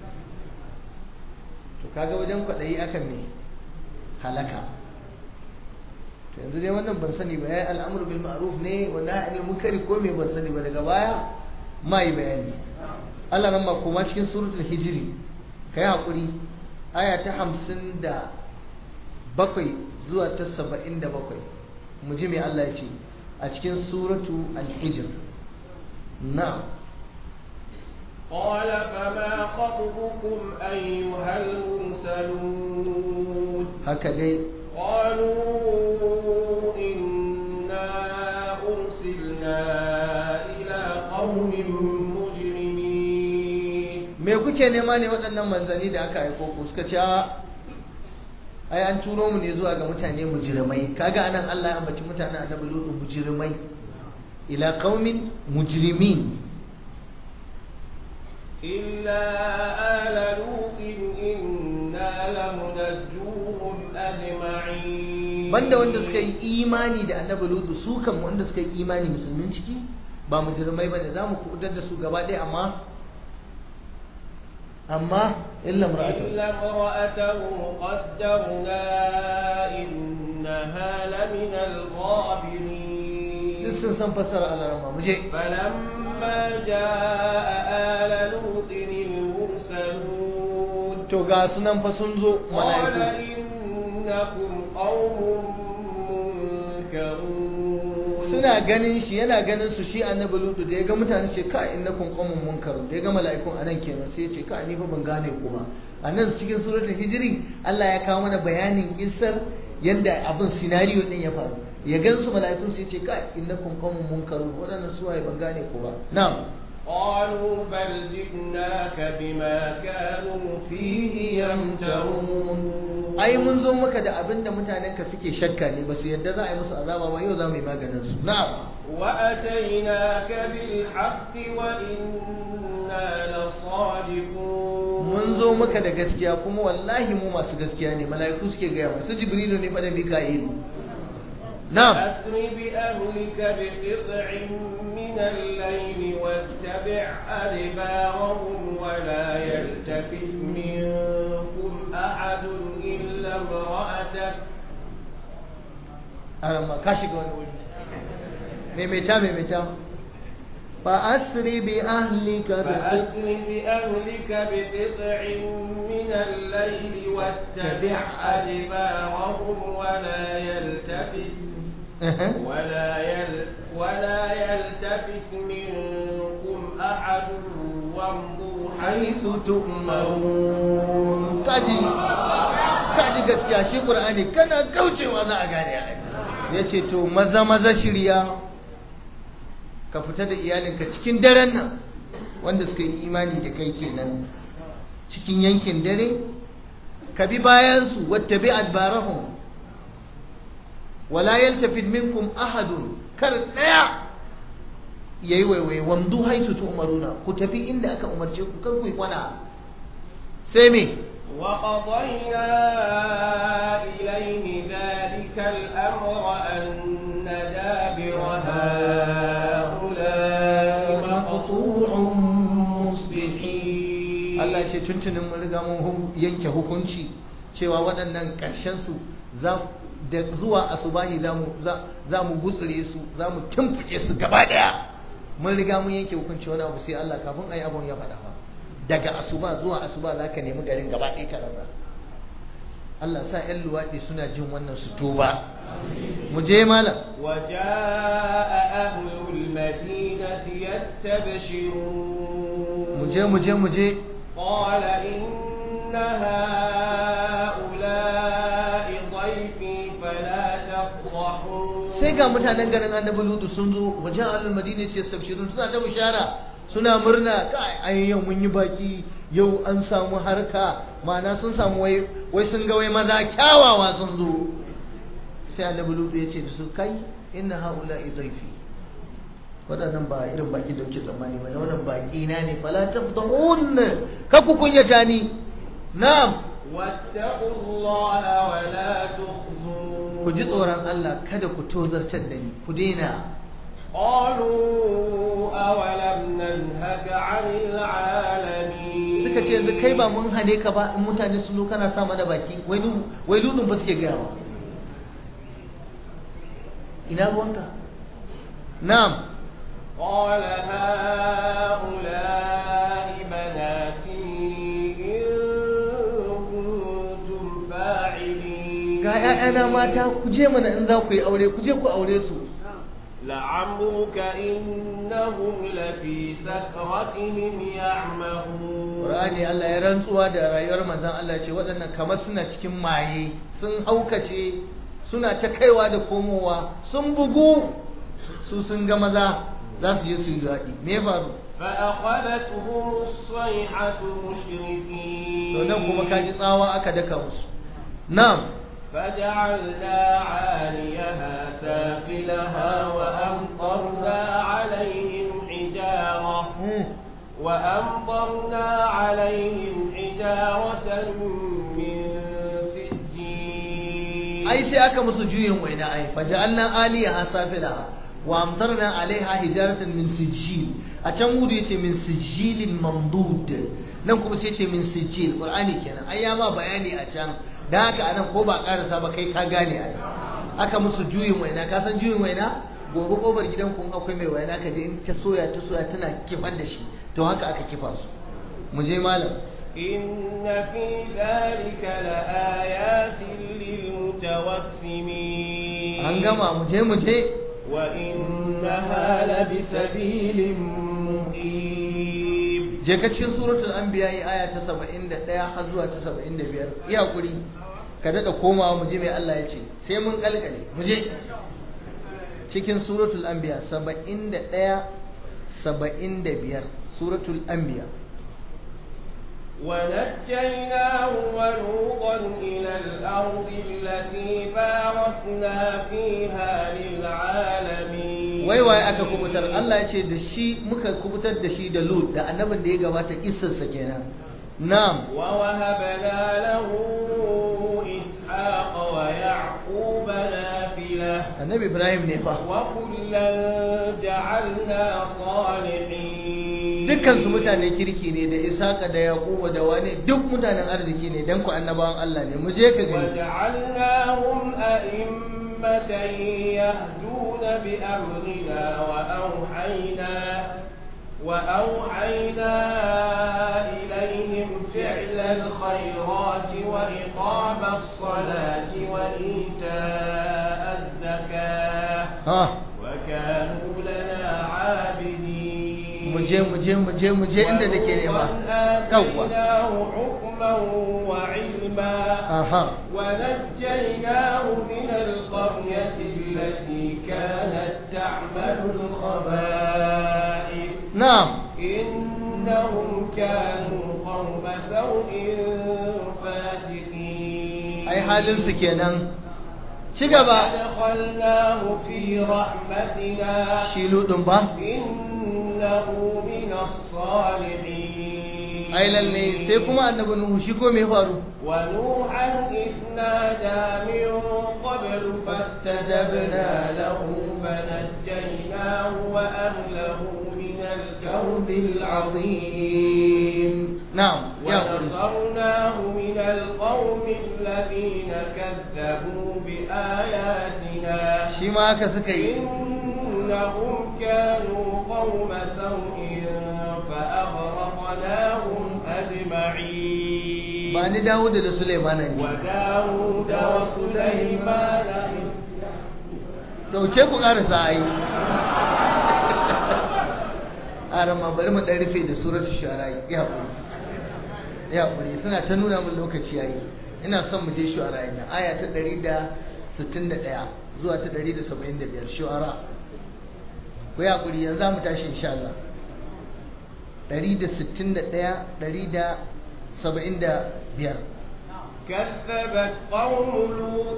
to kaga wajen kwaɗayi akan me halaka to yanzu dai wannan ban sani ba yayi al'amru bil ma'ruf ne wa nahy anil munkari ko me ban sani ba daga baya ma yi bayani Allah nan ma kuma cikin suratul hijri kai hakuri aya ta hamsin da bakwai zuwa ta saba'in da bakwai mu ji mai Allah ya ce a cikin suratu al-hijr na قال فما خطبكم أيها المرسلون haka dai قالوا إنا أرسلنا إلى قوم مجرمين me kuke nema ne waɗannan manzanni da aka aiko ku suka ce a ai an turo mu ne zuwa ga mutane mujrimai kaga anan Allah ya ambaci mutanen annabi lutu mujrimai ila qaumin mujrimin إلا آل لوط إنا لمنجوهم أجمعين banda wanda suka yi imani da annabi lutu su kan wanda suka yi imani musulmin ciki ba mujrimai bane za mu kubutar da su gaba ɗaya amma amma illa mar'atu إلا امرأته قدرنا إنها لمن الغابرين duk sun san fassara alarama mu je فلما جاء آل لوط المرسلون to ga sunan fa sun zo قال mala'iku إنكم قوم منكرون suna ganin shi yana ganin su shi annabi lutu da ya ga mutane ce ka innakum qaumun munkarun da ya ga mala'ikun anan kenan sai ya ce ka ni fa ban gane ku ba anan cikin suratul hijri Allah ya kawo mana bayanin kissar yadda abin scenario din ya faru ya gan su mala'ikun sai ya ce ka innakum qaumun munkarun wadannan suwaye ban gane ku ba na'am قالوا بل جئناك بما كانوا فيه يمترون ai mun zo maka da abin da mutanenka suke shakka ne ba su yadda za a yi musu azaba ba yau za mu yi maganin su na'am وأتيناك بالحق وإنا لصادقون mun zo maka da gaskiya kuma wallahi mu masu gaskiya ne mala'iku suke gaya masu jibrilu ne fa da mika'ilu na'am أسر بأهلك بقطع من الليل واتبع أدبارهم ولا يلتفت منكم أحد إلا امرأتك arama ka shiga wani wuri maimaita maimaita fa asri bi ahlika bi فأسر بأهلك بقطع من الليل واتبع أدبارهم ولا يلتفت ولا يل ولا يلتفت منكم أحد وامضوا حيث تؤمرون kaji kaji gaskiya shi qur'ani kana kaucewa za a gane ai yace to maza maza shirya ka fita da iyalinka cikin daren nan wanda suka yi imani da kai kenan cikin yankin dare ka bi bayan su wattabi adbarahum wala yaltafid minkum ahadun kar daya yayi waiwai wamdu haitu tu'maruna ku tafi inda aka umarce ku kar ku yi kwana sai me وقضينا إليه ذلك الأمر أن دابر هؤلاء مقطوع مصبحين Allah ce tuntunin mun riga mun hu- yanke hukunci cewa waɗannan ƙarshen su za da zuwa asubahi za mu za za mu gutsure su za mu tumfuke su gaba ɗaya mun riga mun yanke hukunci wani abu sai Allah kafin ayi abun ya faɗa ba daga asuba zuwa asuba za ka nemi garin gaba ɗaya ka rasa Allah sa 'yan luwaɗi suna jin wannan su tuba mu je malam وجاء أهل المدينة يستبشرون mu je mu je mu je قال إن هؤلاء ضيفي فلا تفضحون sai ga mutanen garin annabi lutu sun zo wajen alal madina ce sabshirun suna ta bishara suna murna kai ai yau mun yi baki yau an samu harka ma'ana sun samu wai wai sun ga wai maza kyawawa sun zo sai annabi lutu ya ce da su kai inna haula idaifi waɗannan ba irin baki da kuke tsammani ba wannan baki na ne fala tabdahun ka ku kunyata ni na'am واتقوا الله ولا تخزون ku ji tsoron Allah kada ku tozartar da ni ku daina قالوا أولم ننهك عن العالمين suka ce yanzu kai ba mun hane ka ba in mutane sun zo kana sa mana baki wai lu- wai ludun ba suke gaya ba ina ruwanka na'am قال هؤلاء بناتي إن كنتم فاعلين ga 'ya'yana mata ku je mana in za ku yi aure ku je ku aure su لعمرك إنهم لفي سكرتهم يعمهون Qur'ani Allah ya rantsuwa da rayuwar manzon Allah ce waɗannan kamar suna cikin maye sun haukace suna ta kaiwa da komowa sun bugu su sun ga maza za su je su yi daɗi me ya faru فأخذتهم الصيحة مشركين to nan kuma kaji tsawa aka daka musu na'am فجعلنا عاليها سافلها وأمطرنا عليهم حجارة Hmm. وأمطرنا عليهم حجارة من سجيل ai sai aka musu juyin waina ai faja'alna aliyaha safilaha wa amtarna alaiha hijaratan min sijil a can gudu yace min sijilin mamdud nan kuma sai yace min sijil qur'ani kenan ai ya ma bayani a can dan haka anan ko ba karasa ba kai ka gane ai aka musu juyin waina ka san juyin waina gobe kofar gidan kun akwai mai waina ka je in ta soya ta soya tana kifar da shi to haka aka kifa su mu je malam إن في ذلك لآيات للمتوسمين an gama mu je mu je وإنها لبسبيل مقيم je ka cikin suratul anbiya yi aya ta 71 har zuwa ta 75 iya kuri ka dada komawa mu je mai Allah ya ce sai mun kalkale mu je cikin suratul anbiya 71 75 suratul anbiya ونجيناه ولوطا إلى الأرض التي باركنا فيها للعالمين wai waye aka kubutar Allah ya ce da shi muka kubutar da shi da Lut da annabin da ya gabata kissarsa kenan na'am ووهبنا له إسحاق ويعقوب نافلة annabi Ibrahim ne fa وكلا جعلنا صالحين dukkan su mutane kirki ne da Isaka da Yaquba da wani duk mutanen arziki ne dan ku annabawan Allah ne mu je ka gani وجعلناهم أئمة يهدون بأمرنا وأوحينا وأوحينا إليهم فعل الخيرات وإقام الصلاة وإيتاء الزكاة ha وكانوا لنا عابدين mu je mu je mu je mu je inda nake nema ولوطا yawwa آتيناه حكما وعلما aha ونجيناه من القرية التي كانت تعمل الخبائث na'am إنهم كانوا قوم سوء فاسقين ai halin su kenan ci gaba أدخلناه في رحمتنا shi ludun ba إنه من الصالحين ai lalle sai kuma annabi Nuhu shi ko me faru ونوحا إذ نادى من قبل فاستجبنا له فنجيناه وأهله من الكرب العظيم na'am ya kuri ونصرناه من القوم الذين كذبوا بآياتنا shi ma haka suka yi إنهم كانوا قوم سوء فأغرقناهم أجمعين ba ni Dawud da Sulaiman ne وداود وسليمان dauke ku karasa ai arama bari mu dan rufe da suratul shu'ara ya hakuri ya hakuri suna ta nuna min lokaci yayi ina son mu je shu'ara ina aya ta 161 zuwa ta 175 shu'ara ku ya hakuri yanzu mu tashi insha Allah 161 175 كذبت قوم لوط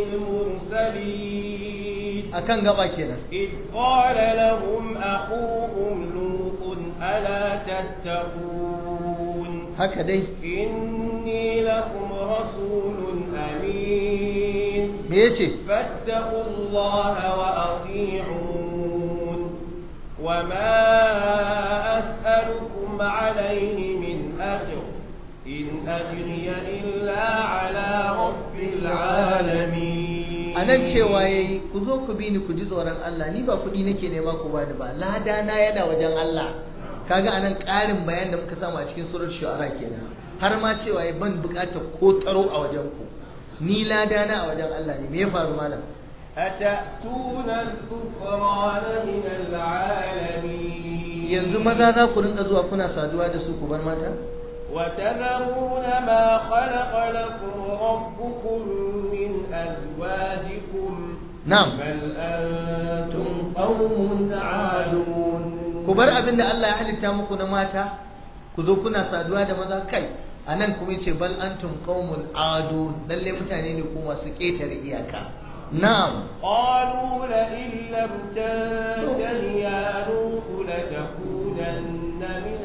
المرسلين akan gaba kenan إذ قال لهم أخوهم لوط ألا تتقون haka dai إني لكم رسول أمين me yace فاتقوا الله وأطيعون وما أسألكم عليه من أجر إن أجري إلا على رب العالمين a nan cewa ya yi ku zo ku bi ni ku ji tsoron Allah ni ba kuɗi nake nema ku bani ba lada na yana wajen Allah kaga anan ƙarin bayan da muka samu a cikin surar shu'ara kenan har ma cewa ya ban buƙatar ko taro a wajen ku ni lada na a wajen Allah ne me ya faru malam أتأتون الذكران من العالمين yanzu maza za ku rinka zuwa kuna saduwa da su ku bar mata وتذرون ما خلق لكم ربكم من أزواجكم na'am بل أنتم قوم عادون ku bar abin da Allah ya halitta muku na mata ku zo kuna saduwa da maza kai a nan kuma yace bal antum qaumun adun lalle mutane ne ku masu ƙetare iyaka na'am قالوا لئن لم تنته يا نوح لتكونن من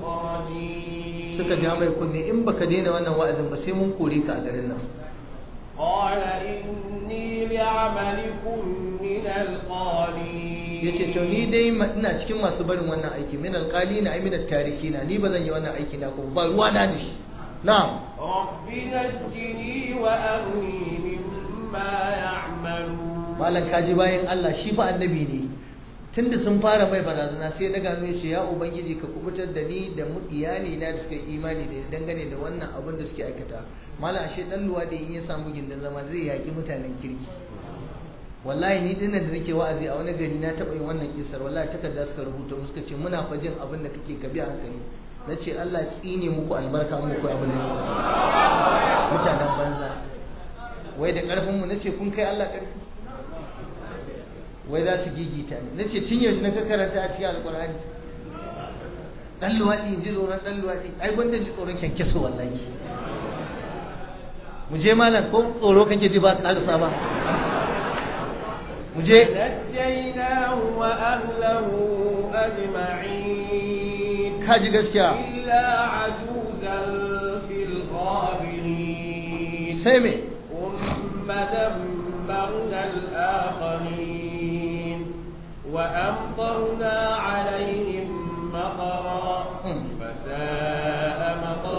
المخرجين suka ja mai kunne in baka daina wannan wa'azin ba sai mun kore ka a garin nan قال إني لعملكم من القالين yace to ni dai ma- ina cikin masu barin wannan aiki min alqalina ay min at-tarikina ni bazan yi wannan aiki na ko ba ruwa na da shi na'am رب نجني وأهلي مما يعملون malam kaji bayan Allah shi fa annabi ne tunda sun fara mai barazana sai daga hannu ya ce ya ubangiji ka kubutar da ni da mu iyali na da suka yi imani da ni dangane da wannan abin da suke aikata malam ashe dan luwa da in ya samu gindin zama zai yaki mutanen kirki wallahi ni dinnan da nake wa'azi a wani gari na taɓa yin wannan kisar wallahi takarda suka rubuta mu suka ce muna fa jin abin da kake ka bi a hankali na ce Allah ya tsine muku albarka muku abin da kuke mutanen banza wai da ƙarfin mu nace kun kai Allah ƙarfi wai za su gigita ne nace tun yaushe na ka karanta a cikin alƙur'ani dan luwaɗi in ji tsoron dan luwaɗi ai gwanda ji tsoron kyankyaso wallahi mu je malam ko tsoro kake ji ba ƙarasa ba mu je نجيناه وأهله أجمعين kaji gaskiya إلا عجوزا في الغابرين sai me ثم دمرنا الآخرين وأمطرنا عليهم مطرا مم. فساء مطر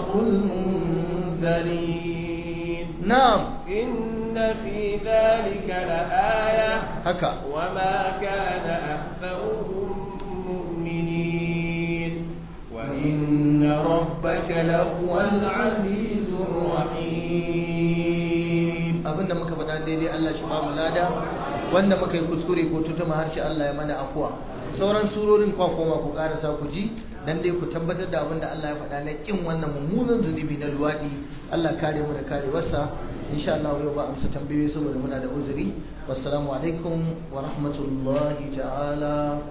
المنذرين na'am إن في ذلك لآية haka وما كان أكثرهم مؤمنين وإن ربك لهو العزيز الرحيم abinda muka faɗa daidai Allah shi ba mu lada wanda muka yi kuskure ko tutuma harshe Allah ya mana afuwa sauran surorin kwa koma ku karasa ku ji dan dai ku tabbatar da abinda Allah ya faɗa na kin wannan mummunan zunubi na luwadi Allah kare mu da kare wasa insha Allah yau ba amsa tambayoyi saboda muna da uzuri wassalamu alaikum wa rahmatullahi ta'ala